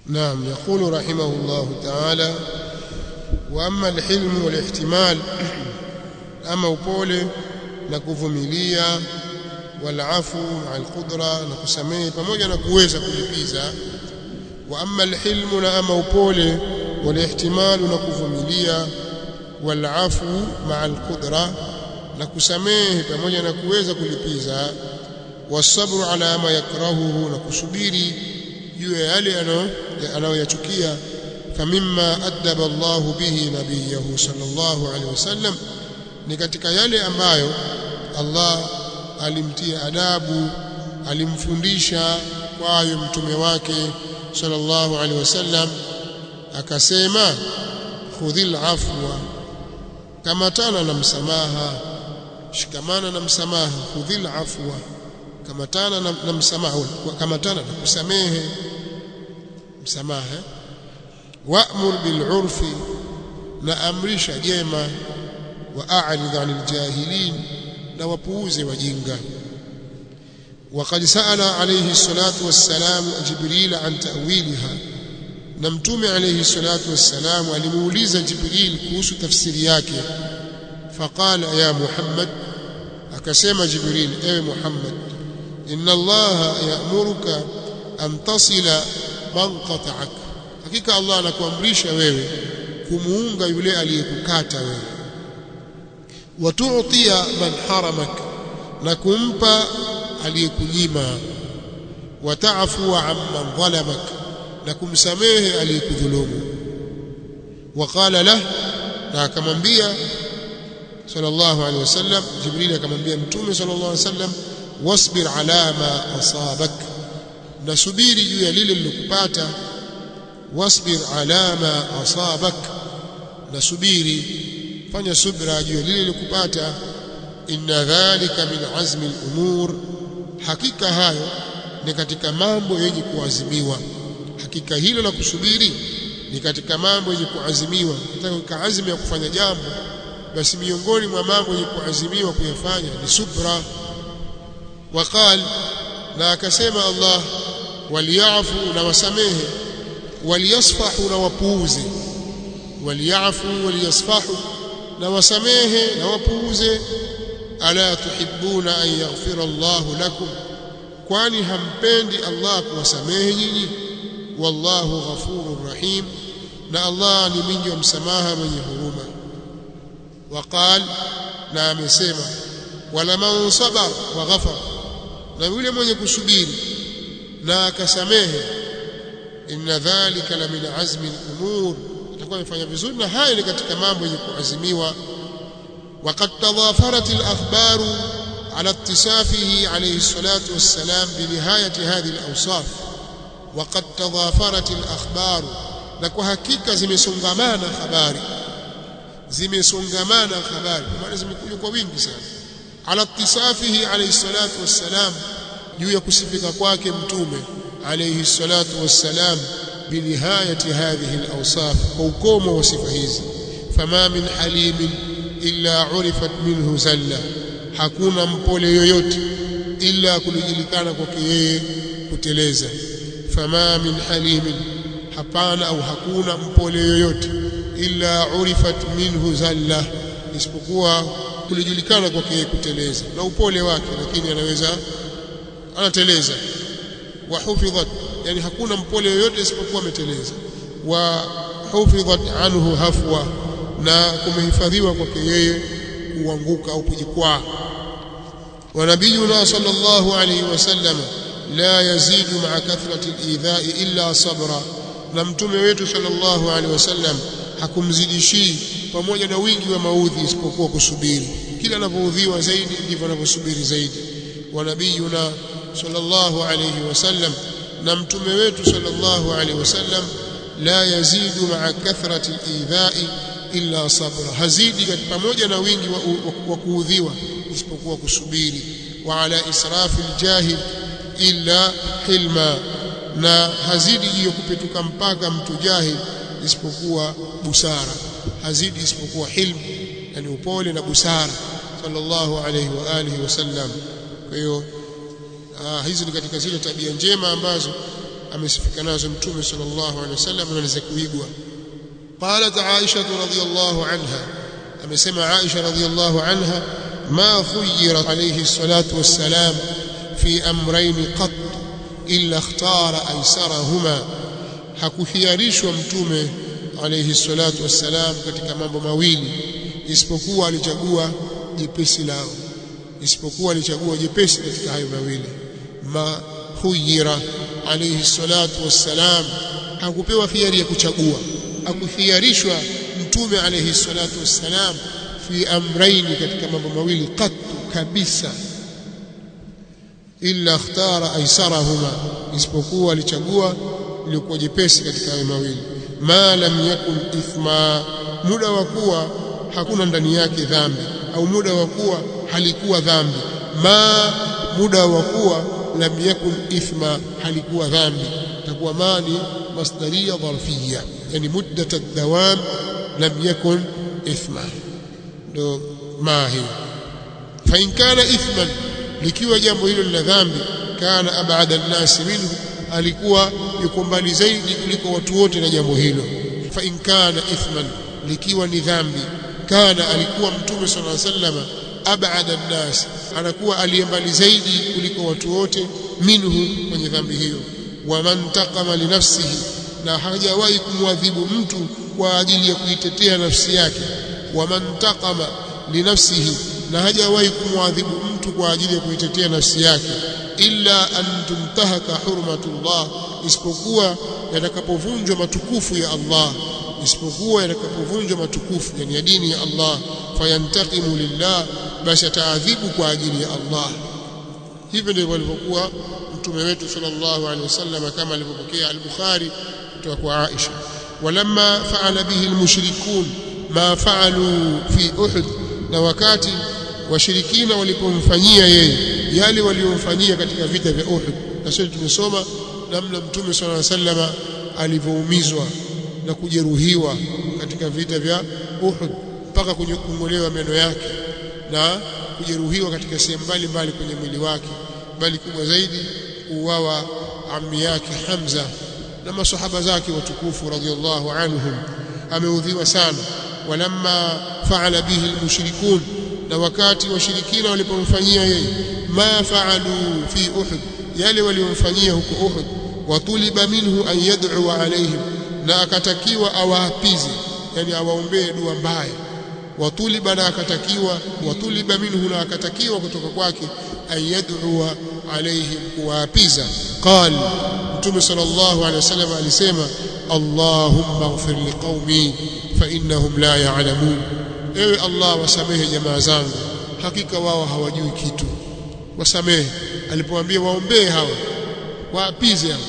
نعم يقول رحمه الله تعالى واما الحلم والاحتمال ama upole na kuvumilia walafu maa alqudra na kusamehe pamoja na kuweza kulipiza wa amma alhilmu na ama upole walihtimalu na kuvumilia walafu maa alqudra na kusamehe pamoja na kuweza kulipiza wasabru ala ma yakrahuhu na kusubiri juu ya yale anayoyachukia famimma addaba Allahu bihi nabiyahu sallallahu alaihi wasallam ni katika yale ambayo Allah alimtia adabu alimfundisha kwayo mtume wake sallallahu alaihi wasallam akasema khudhil afwa kamatana na msamaha shikamana na msamaha khudhil afwa kamatana na, na msamaha kamatana na kusamehe msamaha wa'mur bil urfi na amrisha jema واعرض عن الجاهلين na wapuuze wajinga وقد سأل عليه الصلاة والسلام جبريل عن تأويلها na mtume alayhi salatu wassalam alimuuliza Jibril kuhusu tafsiri yake faqala ya Muhammad akasema Jibril ewe Muhammad inna Allah ya'muruka an tasila man qata'ak hakika Allah anakuamrisha wewe kumuunga yule aliyekukata wewe watu'tiya man haramak na kumpa aliyekunyima wataafu amman dhalamak na kumsamehe aliyekudhulumu waqala lah na akamwambia sallallahu alaihi wasallam jibril akamwambia mtume sallallahu alaihi wasallam wasbir ala ma asabak nasubiri juu ya lile lilokupata wasbir ala ma asabak nasubiri fanya subra juu ya lile lilokupata inna dhalika min azmi al-umur hakika hayo ni katika mambo yenye kuazimiwa hakika hilo la kusubiri ni katika mambo yenye kuazimiwa nataka azmi ya kufanya jambo basi miongoni mwa mambo yenye kuazimiwa kuyafanya ni subra waqal na akasema Allah waliafu na wasamehe waliyasfahu na wapuuze waliafu waliyasfahu na wasamehe na wapuuze ala tuhibbuna an yaghfira Allahu lakum kwani hampendi Allah kuwasamehe nyinyi wallahu ghafurur rahim na Allah ni mwingi wa msamaha mwenye huruma waqal na amesema wala man sabar wa ghafar na yule mwenye kusubiri na akasamehe inna dhalika la min azmi al-umur atakuwa amefanya vizuri na haya ni katika mambo yenye kuazimiwa وقد تضافرت الأخبار على اتصافه عليه الصلاة والسلام بنهاية هذه الأوصاف وقد تضافرت الأخبار لكو حقيقة زمسونغمانا خباري زمسونغمانا خباري maana zimekuja kwa wingi sana على اتصافه عليه الصلاة والسلام juu ya kusifika kwake mtume عليه الصلاة والسلام بنهاية هذه الأوصاف وكوم وصف hizi فما من حليم illa urifat minhu zalla hakuna mpole yoyote illa kulijulikana kwake yeye kuteleza fama min halimin hapana au hakuna mpole yoyote illa urifat minhu zalla isipokuwa kulijulikana kwake yeye kuteleza na upole wake lakini anaweza anateleza wa hufidhat yani hakuna mpole yoyote isipokuwa ameteleza wa hufidhat anhu hafwa na kumehifadhiwa kwake yeye kuanguka au kujikwaa wa nabiyuna sallallahu alayhi wasallam la yazidu ma'a kathrati al-idha'i illa sabra na mtume wetu sallallahu alayhi wasallam hakumzidishii pamoja na wingi wa maudhi isipokuwa kusubiri kila anapoudhiwa zaidi ndivyo anavyosubiri zaidi wa nabiyuna sallallahu alayhi wasallam na mtume wetu sallallahu alayhi wasallam la yazidu ma'a kathrati al-idha'i illa sabra hazidi pamoja na wingi wa, wa, wa kuudhiwa isipokuwa kusubiri wa ala israfi aljahil illa hilma na hazidi hiyo kupetuka mpaka mtu jahil isipokuwa busara hazidi isipokuwa hilmu yani upole na busara sallallahu alayhi wa alihi wasallam kwa hiyo hizi ni katika zile tabia njema ambazo amesifika nazo mtume sallallahu alaihi wasallam na za kuigwa qalat aisha radhiyallahu anha amesema aisha radhiyallahu anha ma khuyira alayhi salatu wassalam fi amrayn qat illa ikhtara aysarahuma hakukhiarishwa mtume alayhi salatu wassalam katika mambo mawili isipokuwa alichagua jepesi lao isipokuwa alichagua jepesi katika hayo mawili ma khuyira alayhi salatu wassalam hakupewa khiari ya kuchagua hakukhiarishwa mtume alayhi salatu wassalam fi amrayn katika mambo mawili qattu kabisa illa ikhtara aisarahuma isipokuwa alichagua lilikuwa jepesi katika hayo mawili ma lam yakun ithma muda wa kuwa hakuna ndani yake dhambi au muda wa kuwa halikuwa dhambi ma muda wa kuwa lam yakun ithma halikuwa dhambi takuwa ma ni masdaria dharfiyya yani muddat ad-dawam lam yakun ithma ndo ma hiyo fa in kana ithman likiwa jambo hilo la dhambi kana abada an-nas minhu alikuwa yuko mbali zaidi kuliko watu wote na jambo hilo fa in kana ithman likiwa ni dhambi kana alikuwa mtume sallallahu alaihi wasallam abada an-nas anakuwa aliyembali zaidi kuliko watu wote minhu kwenye dhambi hiyo wa man taqama li nafsihi na hajawahi kumwadhibu mtu kwa ajili ya kuitetea nafsi yake wa man taqama li nafsihi na hajawahi kumwadhibu mtu kwa ajili ya kuitetea nafsi yake illa an tuntahaka hurmatullah isipokuwa yatakapovunjwa matukufu ya Allah isipokuwa yatakapovunjwa matukufu yani ya dini ya Allah fayantaqimu lillah basi ataadhibu kwa ajili ya Allah hivyo ndivyo alivyokuwa mtume wetu sallallahu alaihi wasallam kama alivyopokea al-Bukhari kutoka kwa Aisha walamma fa'ala bihi al-mushrikun ma fa'alu fi Uhud na wakati washirikina walipomfanyia yeye yale waliomfanyia katika vita vya Uhud na sisi tumesoma namna mtume sallallahu alaihi wasallam alivyoumizwa na kujeruhiwa katika vita vya Uhud mpaka kungolewa meno yake na kujeruhiwa katika sehemu mbalimbali kwenye mwili wake bali kubwa zaidi kuuawa ammi yake Hamza na masahaba zake watukufu radhiallahu anhum ameudhiwa sana walamma faala bihi almushrikun na wakati washirikina walipomfanyia yeye ma faalu fi uhud yale waliomfanyia huko uhud watuliba minhu an yad'u alaihim na akatakiwa awaapize yani awaombee dua mbaya watuliba na akatakiwa watuliba minhu na akatakiwa kutoka kwake an yad'u alaihim kuwaapiza qal mtume sallallahu alaihi wasallam alisema allahumma ighfir liqaumi fa innahum la ya'lamun ewe allah wasamehe jamaa zangu hakika wao hawajui kitu wasamehe alipoambia waombee hawa waapize hawa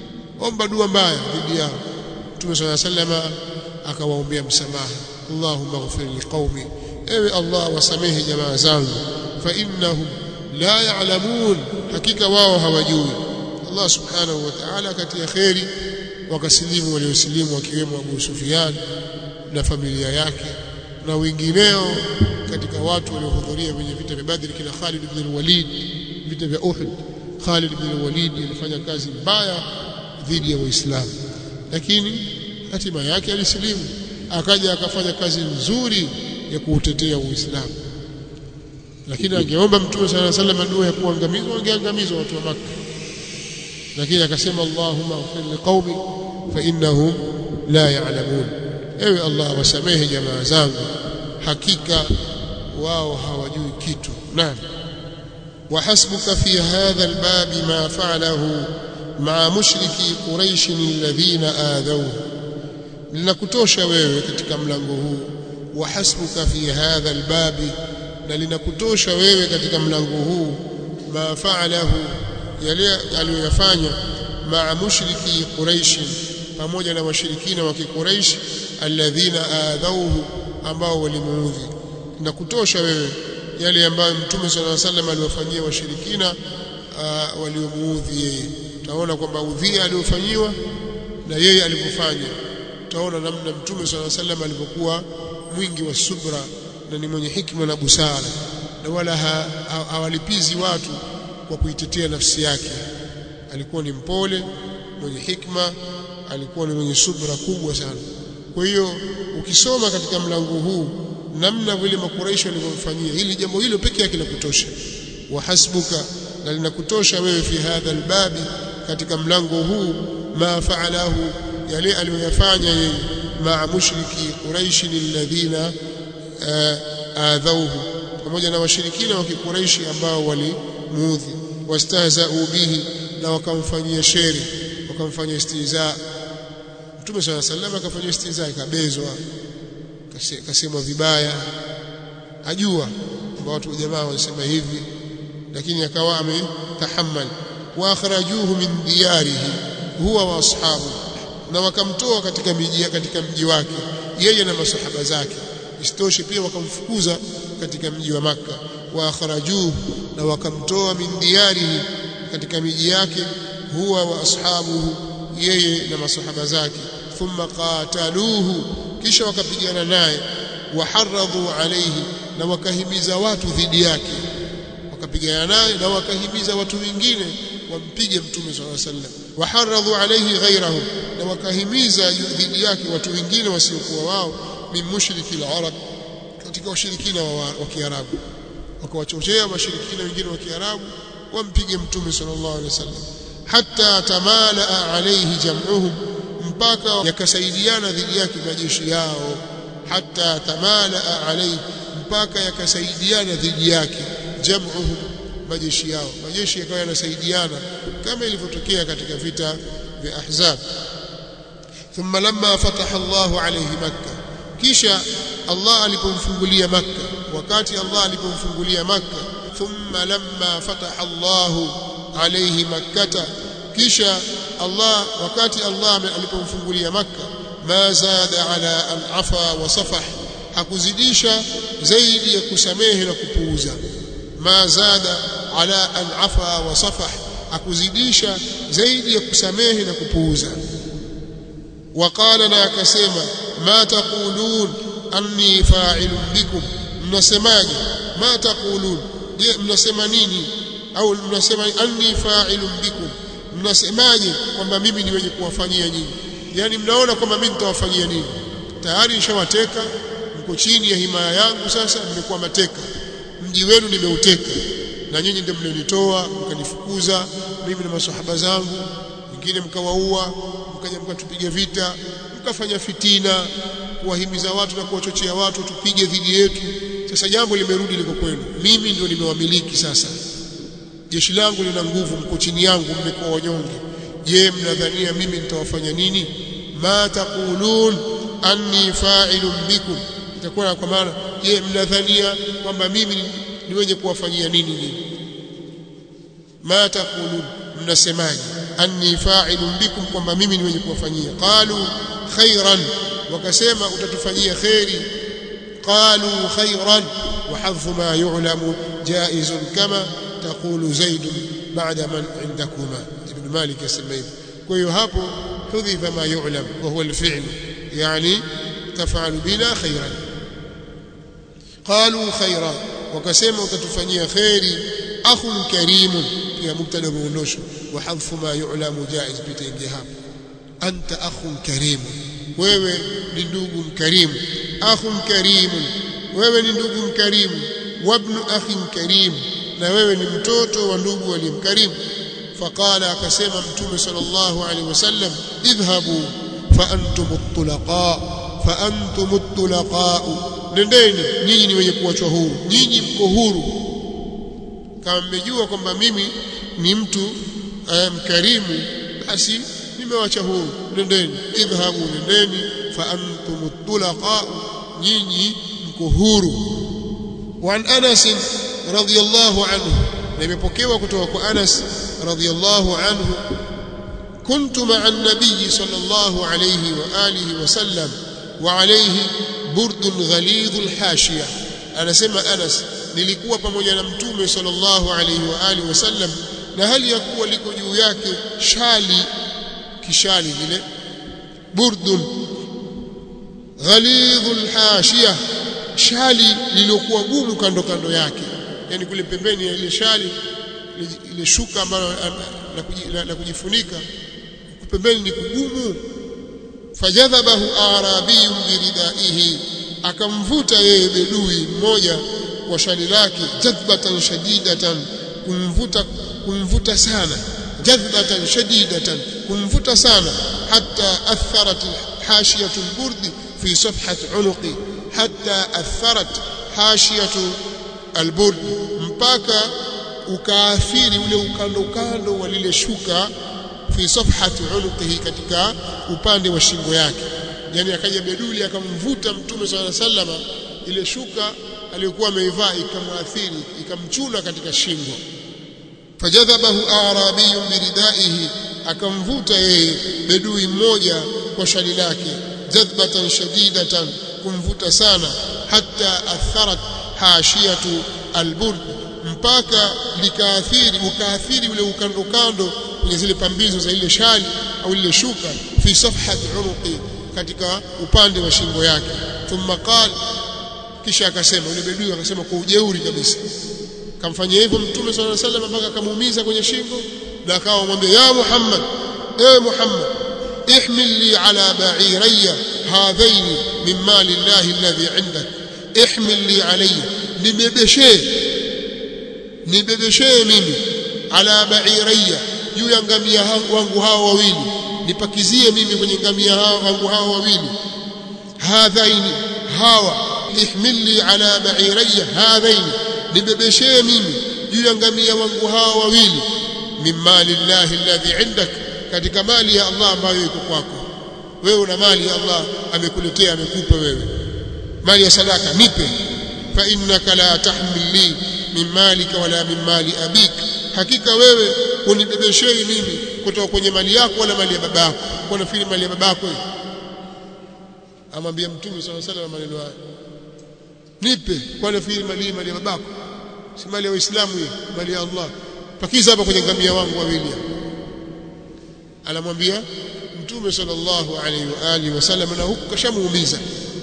omba dua mbaya dhidi yao mtume sallallahu alaihi wasallam akawaombea msamaha allahumma ighfir liqaumi ewe allah wasamehe jamaa zangu fa innahum la ya'lamun hakika wao hawajui Allah subhanahu wa ta'ala katia kheri wakasilimu waliosilimu wakiwemo Abu Sufyan na familia yake na wengineo katika watu waliohudhuria kwenye vita vya Badr kina Khalid ibn al-Walid vita vya Uhud Khalid ibn al-Walid alifanya kazi mbaya dhidi ya Waislamu lakini hatima yake alisilimu akaja akafanya kazi nzuri ya kuutetea Uislamu lakini angeomba mtume sala sallam dua ya kuangamizwa wangeangamizwa watu wa Makka lakini akasema Allahumma ighfir liqaumi fa innahum la ya'lamun ewe Allah wasamehe jamaa zangu hakika wao hawajui kitu naam وحسبك في هذا الباب ما فعله مع مشركي قريش الذين آذوه linakutosha wewe katika mlango huu wahasbuka fi hadha albabi na linakutosha wewe katika mlango huu ma fa'alahu yale aliyoyafanya maa mushriki quraish pamoja na washirikina wa kiquraish alladhina adhauhu ambao walimuudhi na kutosha wewe yale ambayo mtume sallallahu alaihi wasallam aliwafanyia washirikina waliomuudhi yeye utaona kwamba udhia aliofanyiwa na yeye alipofanya utaona namna mtume sallallahu alaihi wasallam alivyokuwa mwingi wa subra na ni mwenye hikma na busara na wala hawalipizi watu kwa kuitetea nafsi yake alikuwa ni mpole mwenye hikma alikuwa ni mwenye subra kubwa sana kwa hiyo ukisoma katika mlango huu namna vile makuraishi walivyomfanyia hili jambo hilo pekee yake linakutosha wa hasbuka na linakutosha wewe fi hadha albabi katika mlango huu ma faalahu yale aliyoyafanya yeye maa mushriki quraishi alladhina adhauhu pamoja na washirikina wa kikuraishi ambao walimuudhi wastahzau bihi na wakamfanyia sheri wakamfanyia istihza Mtume swalla sallam akafanyia istihza ikabezwa kasemwa vibaya ajua kwamba watu jamaa wanasema hivi lakini akawa ametahammal wa akhrajuhu min diyarihi huwa wa ashabu na wakamtoa katika miji katika mji wake yeye na masahaba zake isitoshe pia wakamfukuza katika mji wa maka wa akhrajuhu na wakamtoa min diyarihi katika miji yake huwa wa ashabuhu yeye na masahaba zake thumma qataluhu kisha wakapigana naye waharadhu alayhi na wakahimiza watu dhidi yake wakapigana naye na wakahimiza watu wengine wampige mtume swalla sallam waharadhu alayhi ghayrahu na wakahimiza dhidi yake watu wengine wasiokuwa wao min mushriki al-arab katika washirikina wa, wa Kiarabu wakawachochea washirikina wengine wa Kiarabu wampige mtume sallallahu alaihi wasallam hatta tamala alayhi jam'uhum mpaka yakasaidiana dhidi yake majeshi yao hatta tamala alayhi mpaka yakasaidiana dhidi yake jam'uhum majeshi yao majeshi yakawa yanasaidiana kama ilivyotokea katika vita vya ahzab thumma lamma fataha Allahu alayhi makkah kisha Allah alipomfungulia makkah wakati Allah alipomfungulia makkah thumma lamma fataha Allahu alayhi makkah kisha Allah wakati Allah alipomfungulia makkah ma zada ala an afa wa safah hakuzidisha zaidi ya kusamehe na kupuuza ma zada ala an afa wa safah hakuzidisha zaidi ya kusamehe na kupuuza وقال na akasema ma taqulun anni fa'ilun bikum mnasemaje ma taqulun je mnasema nini au mnasema anni fa'ilun bikum mnasemaje kwamba mimi ni wenye kuwafanyia nyinyi yani mnaona kwamba mimi nitawafanyia nini tayari nishawateka mko chini ya himaya yangu sasa nimekuwa mateka mji wenu nimeuteka na nyinyi ndio mlionitoa mkanifukuza mimi na masahaba zangu wengine mkawaua mkaja mkatupiga vita mkafanya fitina kuwahimiza watu na kuwachochea watu tupige dhidi yetu sasa jambo limerudi liko kwenu mimi ndio nimewamiliki sasa jeshi langu lina nguvu mko chini yangu mmekuwa wanyonge je mnadhania mimi nitawafanya nini ma taqulun anni fa'ilun bikum itakuwa kwa maana je mnadhania kwamba mimi ni wenye kuwafanyia nini nini ma taqulun mnasemaje anni fa'ilun bikum kwamba mimi ni wenye kuwafanyia qalu khairan wakasema utatufanyia khairi qalu khairan wa hadfu ma yu'lamu jaizun kama taqulu zaid ba'da man indakuma ibn malik yasema hivi kwa hiyo hapo hudhifa ma yu'lam wa huwa al-fi'l yani taf'alu bina khairan qalu khairan wakasema utatufanyia khairi akhun karimun pia mubtada muondosho wa hadfu ma yu'lamu jaiz pitaingia hapo anta akhun karim wewe ni ndugu mkarimu akhun karim wewe ni ndugu mkarimu wabnu akhin karim na wewe ni mtoto wa ndugu aliyemkarimu faqala akasema mtume sallallahu alaihi wasallam idhhabu fa antum at-tulaqa fa antum at-tulaqa nendeni nyinyi ni wenye kuachwa huru nyinyi mko huru kama mmejua kwamba mimi ni mtu mkarimu basi nimewacha huru nendeni idhhabu nendeni fa antum tulaqa nyinyi mko huru wa an Anas radhiyallahu anhu na imepokewa kutoka kwa Anas radhiyallahu anhu كنت مع النبي صلى الله عليه وآله وسلم وعليه برد غليظ الحاشية أنا سمع أنس nilikuwa pamoja na mtume sallallahu alaihi wa alihi wasallam na hali ya kuwa liko juu yake shali kishali vile burdun ghalidhul hashiya shali lililokuwa gumu kando kando yake yani kule pembeni ya ile shali ile shuka ambalo la kujifunika pembeni ni kugumu fajadhabahu arabiyun biridaihi akamvuta yeye bedui mmoja kwa shali lake jadbatan shadidatan kumvuta kumvuta sana jadbatan shadidatan kumvuta sana hatta atharat hashiyatu alburd fi safhat unuqi hatta atharat hashiyatu alburd mpaka ukaathiri ule ukando ukando wa lile shuka fi safhati unuqihi katika upande wa shingo yake yani akaja beduli akamvuta mtume swalla sallama ile shuka aliyokuwa ameivaa ikamwathiri ikamchuna katika shingo fajadhabahu arabiyun biridaihi akamvuta yeye bedui mmoja kwa shali lake jadbatan shadidatan kumvuta sana hatta atharat hashiyatu alburd mpaka likaathiri ukaathiri ule ukando kando kwenye zile pambizo za ile shali au ile shuka fi safhati unuqi katika upande wa shingo yake thumma qala kisha akasema yule bedui akasema kwa ujeuri kabisa kamfanyia hivyo mtume swalla sallam mpaka akamuumiza kwenye shingo na akawa mwambia ya Muhammad ewe Muhammad ihmil li ala ba'irayya hadhaini min mali llahi alladhi indak ihmil li alayya nibebeshee nibebeshee mimi ala ba'irayya juu ya ngamia wangu hao wawili nipakizie mimi kwenye ngamia hao wangu hao wawili hadhaini hawa ihmilli ala ba'irayya hadhaini nibebeshee mimi juu ya ngamia wangu hao wawili min mali llahi alladhi indak katika mali ya Allah ambayo iko kwako wewe una mali ya Allah amekuletea amekupa wewe mali ya sadaka nipe fa innaka la tahmil li min malika wala min mali abik hakika wewe unibebeshei mimi kutoka kwenye mali yako wala mali ya babako kwa nafikiri mali ya babako amwambia mtume swalla sallam maneno haya nipe kwa nafikiri mali mali ya babako si mali ya waislamu hii mali ya Allah pakiza hapa kwenye ngamia wangu wawili anamwambia mtume sallallahu alaihi wa alihi wasallam na huku kashamuumiza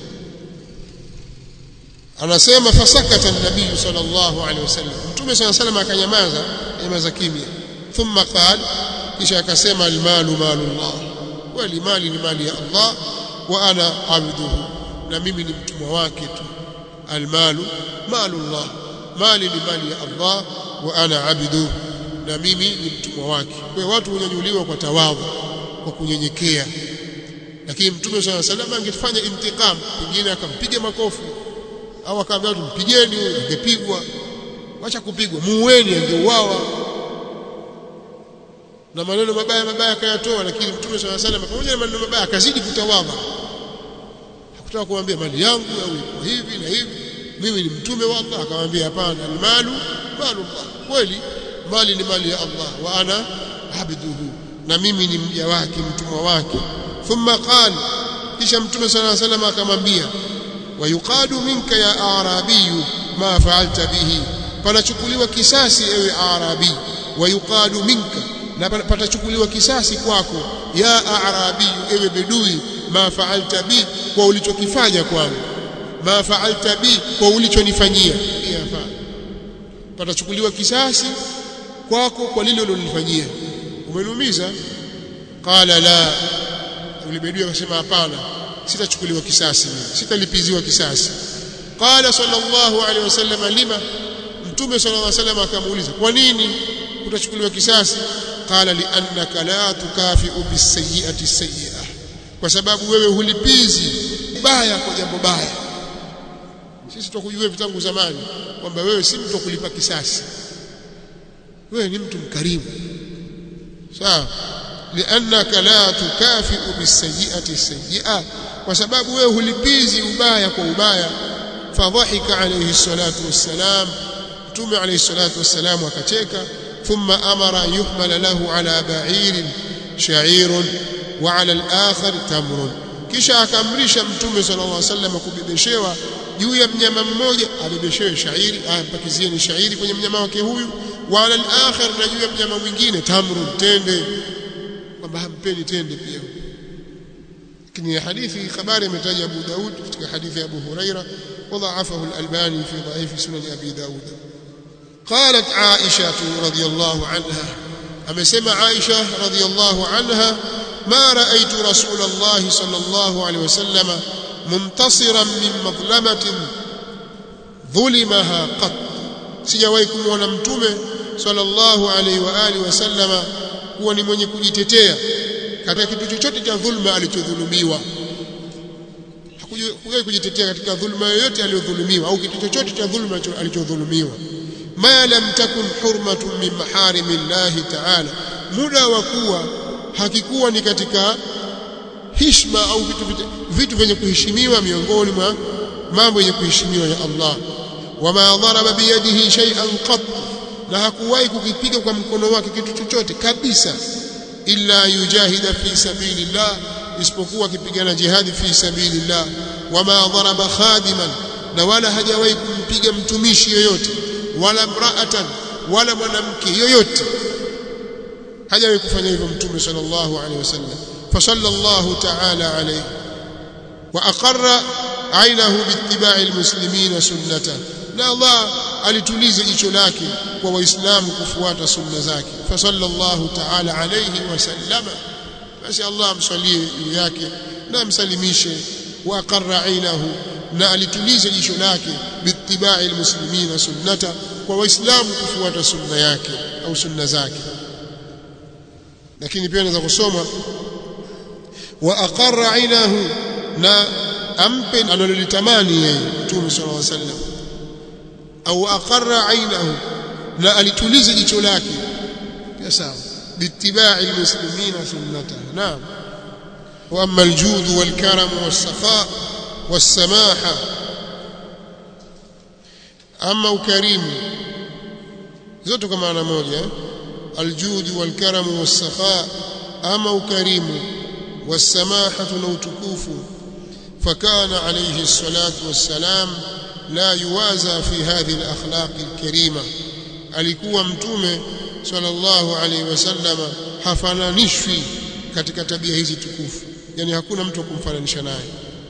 anasema fasakata nabii sallallahu alaihi wasallam mtume sallallahu alaihi wasallam akanyamaza nyamaza kimya thumma qala kisha akasema almalu malullah wali mali ni mali ya Allah wa ana abduhu na mimi ni mtumwa wake tu almalu malullah mali ni mali ya Allah wa ana abduhu na mimi ni mtumwa wake kwa watu hunyanyuliwa kwa tawadhu kwa kunyenyekea lakini mtume swalla salam angefanya intikam pengine akampiga makofi au akaambia watu mpigeni huyo angepigwa acha kupigwa muweni angeuawa na maneno mabaya mabaya akayatoa lakini mtume swalla salam pamoja na maneno mabaya akazidi kutawadha hakutaka kumwambia mali yangu au iko hivi na hivi mimi ni mtume wa Allah akamwambia hapana almalu malu Allah kweli mali ni mali ya Allah wa ana abduhu na mimi ni mja wake mtumwa wake thumma qala kisha mtume صلى الله عليه وسلم akamwambia wayuqadu minka ya arabiyu ma fa'alta bihi panachukuliwa kisasi ewe arabi wayuqadu minka na patachukuliwa kisasi kwako ya arabiyu ewe bedui ma fa'alta bi kwa ulichokifanya kwangu ma fa'alta bi kwa ulichonifanyia yafaa patachukuliwa kisasi kwako kwa lile ulilofanyia umeniumiza qala la yule bedui akasema hapana sitachukuliwa kisasi mimi sitalipiziwa kisasi qala sallallahu alaihi wasallam lima mtume sallallahu alaihi wasallam akamuuliza kwa nini utachukuliwa kisasi qala liannaka la tukafi'u bisayyi'ati sayyi'ah kwa sababu wewe hulipizi baya kwa jambo baya sisi tukujua vitangu zamani kwamba wewe si mtu kulipa kisasi wewe ni mtu mkarimu sawa liannaka la tukafi'u bisayyi'ati sayyi'ah kwa sababu wewe hulipizi ubaya kwa ubaya fadhahika alayhi salatu wassalam mtume alayhi salatu wassalam akacheka thumma amara yuhmala lahu ala ba'irin sha'irun wa ala al-akhar tamrun kisha akaamrisha mtume sallallahu alayhi wasallam kubebeshewa juu ya mnyama mmoja abebeshewe shairi ampakizieni shairi kwenye mnyama wake huyu wa ala al-akhar na juu ya mnyama mwingine tamrun tende kwamba hampeni tende pia lakini hadithi habari imetaja Abu Daud katika hadithi ya Abu Huraira وضعفه الألباني في ضعيف سنن أبي داود قالت عائشة رضي الله عنها أما سمع عائشة رضي الله عنها ma raaitu rasulullah sallallahu alaihi wasallam muntasiran min madhlamatin dhulimaha qat sijawahi kumwona mtume sallallahu alaihi wa alihi wasallama kuwa ni mwenye kujitetea katika kitu chochote cha dhulma alichodhulumiwa hakujawahi kujitetea katika dhulma yoyote aliyodhulumiwa au kitu chochote cha dhulma alichodhulumiwa ma lam takun hurmatun min maharimillahi ta'ala muda wa kuwa hakikuwa ni katika hishma au vitu vitu vyenye kuheshimiwa miongoni mwa mambo yenye kuheshimiwa ya Allah wama dharaba biyadihi shay'an qat na hakuwahi kukipiga kwa mkono wake kitu chochote kabisa illa yujahida fi sabilillah isipokuwa akipigana jihadi fi sabilillah wama dharaba khadiman na wala hajawahi kumpiga mtumishi yoyote wala mraatan wala mwanamke yoyote hajawahi kufanya hivyo mtume sallallahu alaihi wasallam fasallallahu ta'ala alayhi wa aqarra ainahu biittiba'i almuslimina sunnata na Allah alituliza jicho lake kwa waislamu kufuata sunna zake fasallallahu ta'ala alayhi wasallama basi Allah amsalie juu yake na amsalimishe wa aqarra ainahu na alituliza jicho lake biittiba'i almuslimina sunnata kwa waislamu kufuata sunna yake au sunna zake lakini pia naweza kusoma wa aqarra ainahu na ampe analolitamani yeye Mtume sallallahu alaihi wasallam au aqarra ainahu na alituliza jicho lake pia sawa biittiba'i almuslimina sunnata naam wa amma aljud walkaram wassakha wassamaha ama ukarimu zote kwa maana moja aljud walkaram wassakha ama ukarimu والسماحة نوتكوف فكان عليه الصلاة والسلام لا يوازى في هذه الأخلاق الكريمة alikuwa mtume sallallahu alaihi wasallam hafananishwi katika tabia hizi tukufu yani hakuna mtu kumfananisha naye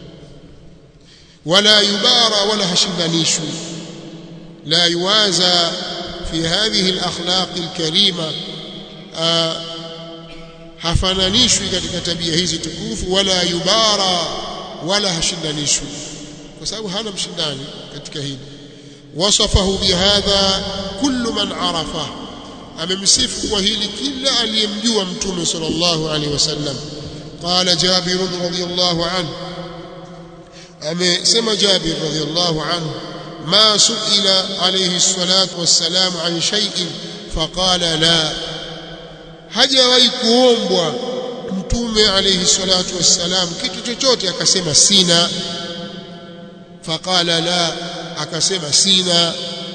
wala yubara wala hashindanishwi la yuwaza fi hadhihi alakhlaq alkarima hafananishwi katika tabia hizi tukufu wala yubara wala hashindanishwi kwa sababu hana mshindani katika hili wasafahu bihadha kullu man arafa amemsifu kwa hili kila aliyemjua mtume sallallahu alaihi wasallam qala jabir radhiyallahu anhu amesema jabir radhiyallahu anhu ma suila alayhi salatu wassalam an shay'in faqala la hajawahi kuombwa mtume alayhi salatu wassalam kitu chochote akasema sina faqala la akasema sina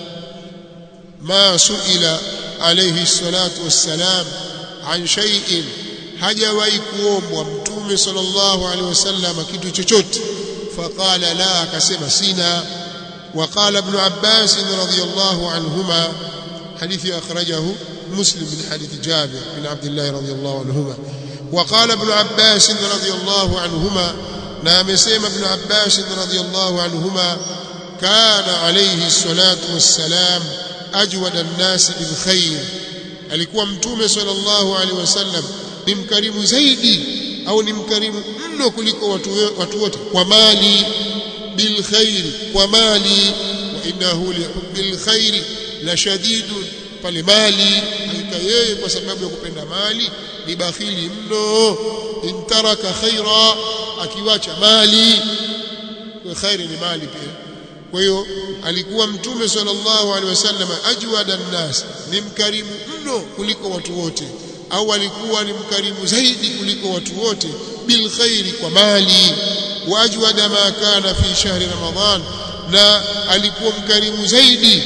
ma suila alayhi salatu wassalam an shay'in hajawahi kuombwa mtume sallallahu alaihi wasallam kitu chochote faqala la akasema sina وقال ابن عباس رضي الله عنهما حديث أخرجه مسلم من حديث جابر بن عبد الله رضي الله عنهما وقال ابن عباس رضي الله عنهما نام سيم ابن عباس رضي الله عنهما كان عليه الصلاة والسلام أجود الناس بالخير alikuwa mtume sallallahu alaihi wasallam ni mkarimu zaidi au ni mkarimu mno kuliko watu watu wote kwa mali bil khairi kwa mali wa innahu li hubbil khairi la shadidun pale mali hakika yeye kwa sababu ya kupenda mali ni bakhili mno intaraka khaira akiwacha mali kwa khairi ni mali pia kwa hiyo alikuwa mtume sallallahu alaihi wasallam ajwada nnas ni mkarimu mno kuliko watu wote au alikuwa ni mkarimu zaidi kuliko watu wote bil khairi kwa mali wa ajwada ma kana fi shahri ramadhan na alikuwa mkarimu zaidi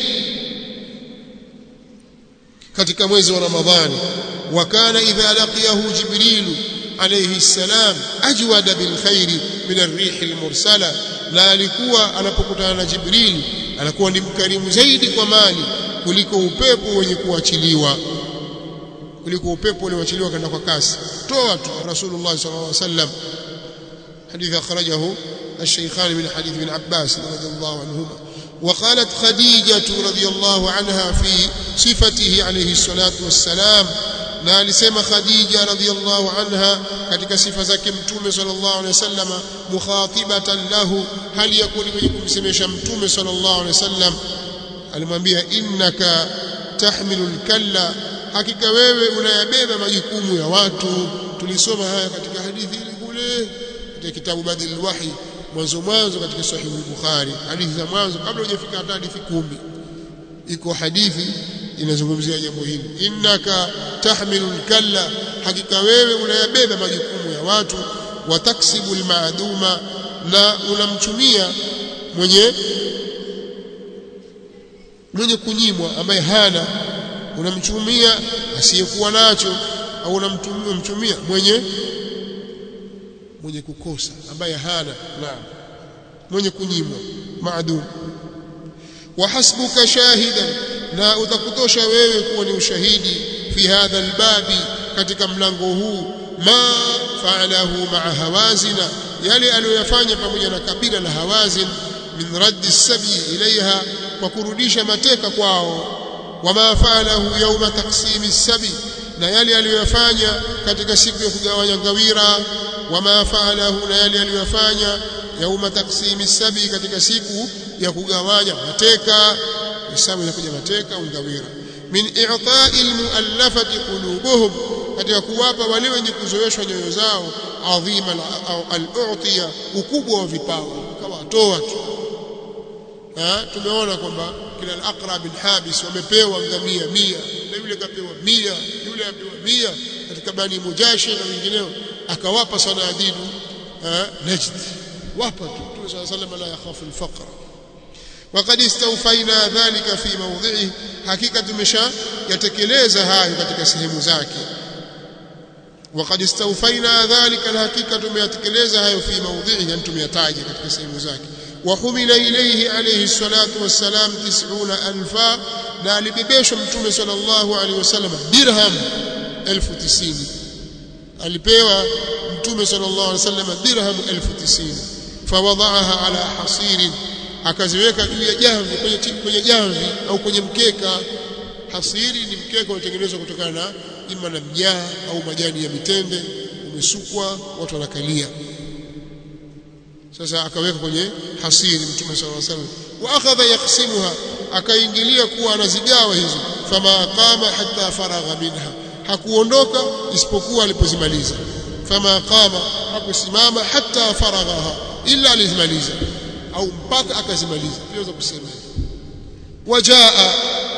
katika mwezi wa ramadhani wa kana idha laqiyahu jibrilu alayhi salam ajwada bil khairi min ar-rih al-mursala na alikuwa anapokutana na jibril anakuwa ni mkarimu zaidi kwa mali kuliko upepo wenye kuachiliwa kuliko upepo ulioachiliwa kwenda kwa kasi toa tu rasulullah sallallahu alaihi wasallam حديث أخرجه الشيخان من حديث ابن عباس رضي الله عنهما وقالت خديجة رضي الله عنها في صفته عليه الصلاة والسلام na alisema Khadija radhiyallahu anha katika sifa zake mtume sallallahu alaihi wasallam mukhatibatan lahu hali yakuni mwenye kumsemesha mtume sallallahu alaihi wasallam alimwambia innaka tahmilu kalla hakika wewe unayabeba majukumu ya watu tulisoma haya katika hadithi ile kule katika kitabu badil wahi mwanzo mwanzo katika sahihi al-bukhari hadithi za mwanzo kabla hujafika hata hadithi kumi iko hadithi inazungumzia jambo hili innaka tahmilu kalla hakika wewe unayabeba majukumu ya watu wa taksibu almaduma na unamtumia mwenye mwenye kunyimwa ambaye hana unamtumia asiyekuwa nacho au unamtumia mwenye mwenye kukosa ambaye hana naam mwenye kunyimwa maadum wa hasbuka shahidan na utakutosha wewe kuwa ni ushahidi fi hadha albabi katika mlango huu ma fa'alahu ma'a hawazina yale aliyoyafanya pamoja na kabila la hawazin min raddi sabi ilaiha kwa kurudisha mateka kwao wama fa'alahu yawma taqsimi sabi na yale aliyoyafanya katika siku ya kugawanya ngawira wama fa'alahu na yale aliyoyafanya yauma taksimi sabi katika siku ya kugawanya mateka hesabu inakuja mateka ungawira min i'ta'i almu'allafati qulubuhum katika kuwapa wale wenye kuzoeshwa nyoyo zao adhima al-u'tiya ukubwa wa vipawa kawatoa tu tumeona kwamba kila al-aqra bin habis wamepewa ngamia mia na yule kapewa mia yule apewa mia katika bani mujashi na wengineo akawapa sanadidu najd wapa tu Mtume صلى الله عليه وسلم لا يخاف الفقر وقد استوفينا ذلك في موضعه hakika tumesha yatekeleza hayo katika sehemu zake وقد استوفينا ذلك الحقيقه tumeyatekeleza hayo fi موضعه yani tumeyataja katika sehemu zake وحمل إليه عليه الصلاة والسلام تسعون ألفا na alibebeshwa mtume sallallahu alaihi wasallam dirham elfu tisini alipewa mtume sallallahu alaihi wasallam dirham elfu tisini fawadaaha ala hasirin akaziweka juu ya jamvi kwenye kwenye jamvi au kwenye mkeka hasiri ni mkeka unatengenezwa kutokana na ima na mjaa au majani ya mitende umesukwa watu wanakalia sasa akaweka kwenye hasiri mtume sallallahu alaihi wasallam wa akhadha yaksimuha akaingilia kuwa anazigawa hizo fama qama hatta faragha minha hakuondoka isipokuwa alipozimaliza fama qama hakusimama hatta faraghaha illa alizimaliza au mpaka akazimaliza tunaweza kusema wajaa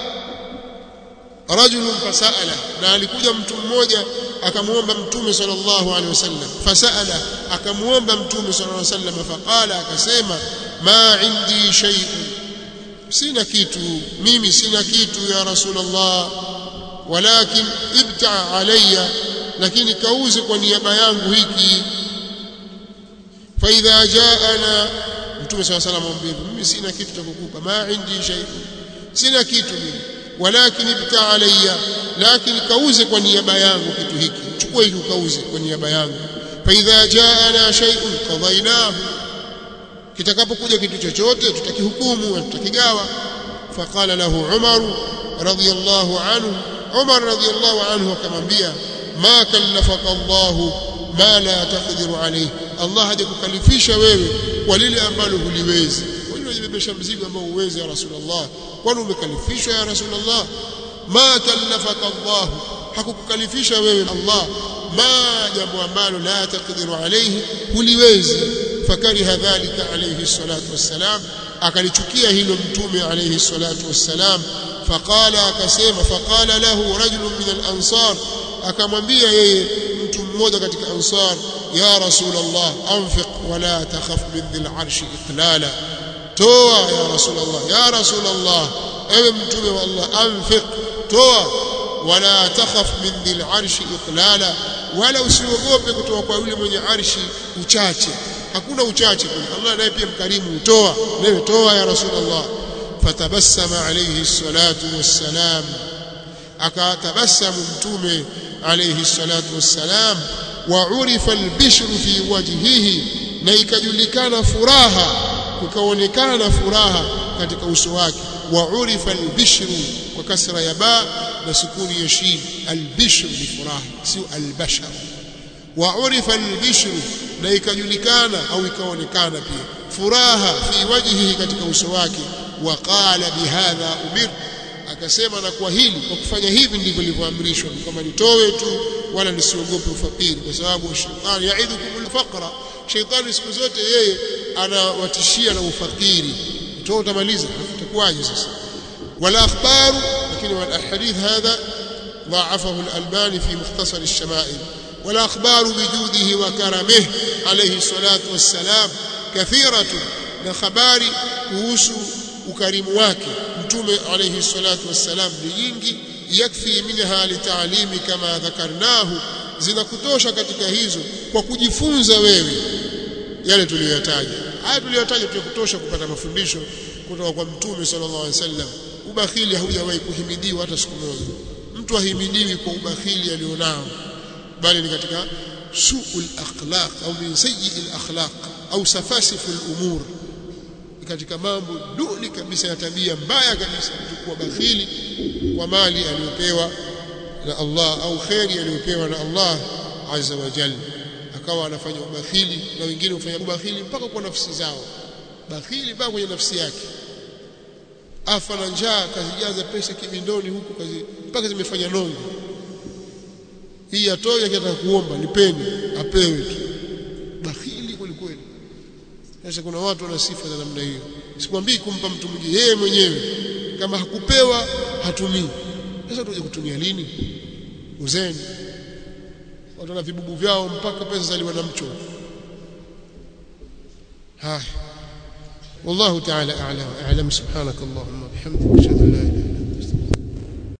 rajulun fasala na alikuja mtu mmoja akamuomba mtume sallallahu alaihi wasallam fasala akamuomba mtume sallallahu alaihi wasallam faqala akasema ma indi shay'un sina kitu mimi sina kitu ya rasulullah walakin ibta alayya lakini kauze kwa niaba yangu hiki fa idha jaana mtume swalla salam amwambia mimi sina kitu cha kukupa ma indi shay'un sina kitu mimi walakin ibta alayya lakini kauze kwa niaba yangu kitu hiki chukua hiki ukauze kwa niaba yangu fa idha jaana shay'un qadaynahu kitakapokuja kitu chochote tutakihukumu tutakigawa faqala lahu umar radiyallahu anhu umar radiyallahu anhu akamwambia ma kallafaka allah ma la taqdiru alayhi allah hajakukalifisha wewe kwa lile ambalo huliwezi kwa nini unajibebesha mzigo ambao huwezi ya rasulullah kwani umekalifishwa ya rasulullah ma kallafaka allah hakukukalifisha wewe allah ma jambo ambalo la taqdiru alayhi huliwezi fakariha dhalika alayhi salatu wassalam akalichukia hilo mtume alayhi salatu wassalam faqala akasema faqala lahu rajulun min al-ansar akamwambia yeye mtu mmoja katika ansar ya rasulullah anfiq wala takhaf min dhil arshi iqlala toa ya rasulullah ya rasulullah ewe mtume wa Allah anfiq toa wala takhaf min dhil arshi iqlala wala usiogope kutoka kwa yule mwenye arshi uchache hakuna uchache kule Allah naye pia mkarimu utoa wewe toa ya rasulullah fatabassama alayhi salatu wassalam akatabasamu mtume alayhi salatu wassalam wa urifa albishru fi wajhihi na ikajulikana furaha kukaonekana furaha katika uso wake wa urifa albishru kwa kasra ya ba na sukuni ya shin albishru ni furaha sio albashar wa urifa albishru na ikajulikana au ikaonekana pia furaha fi wajhihi katika uso wake wa qala bihadha umir akasema na kwa hili kwa kufanya hivi ndivyo nilivyoamrishwa kama nitowe tu wala nisiogope ufakiri kwa sababu shetani yaidukum alfaqra shetani siku zote yeye anawatishia na ufakiri toa utamaliza itakuwaje sasa wala akhbaru lakini wal hadith hadha ضاعفه الألباني في مختصر الشمائل والأخبار بجوده وكرمه عليه الصلاة والسلام كثيرة نخباري كوسو ukarimu wake mtume alayhi salatu wassalam ni nyingi yakfi minha litalimi kama dhakarnahu zinakutosha katika hizo kwa kujifunza wewe yale tuliyoyataja haya tuliyotaja tukutosha kupata mafundisho kutoka kwa mtume sallallahu alaihi wasallam ubakhili haujawahi kuhimidiwa hata siku moja mtu ahimidiwi kwa ubakhili alionao bali ni katika suul akhlaq au min sayyi'il akhlaq au safasiful umur katika mambo duni kabisa ya tabia mbaya kabisa kuwa bakhili kwa mali aliyopewa na Allah au kheri aliyopewa na Allah azza wa jalla akawa anafanya ubakhili na wengine hufanya ubakhili mpaka kwa nafsi zao bakhili mpaka kwenye nafsi yake afa na njaa kazijaza pesa kibindoni huku kazi mpaka zimefanya nongo hii atoe akitaka kuomba nipeni apewe tu bakhili kweli sasa kuna watu wana sifa za namna hiyo sikwambii kumpa mtu mwingine yeye mwenyewe kama hakupewa hatumii sasa tuje kutumia lini uzeni watu wana vibubu vyao mpaka pesa zaliwa na mcho haya والله تعالى أعلم أعلم سبحانك اللهم وبحمدك أشهد أن لا إله إلا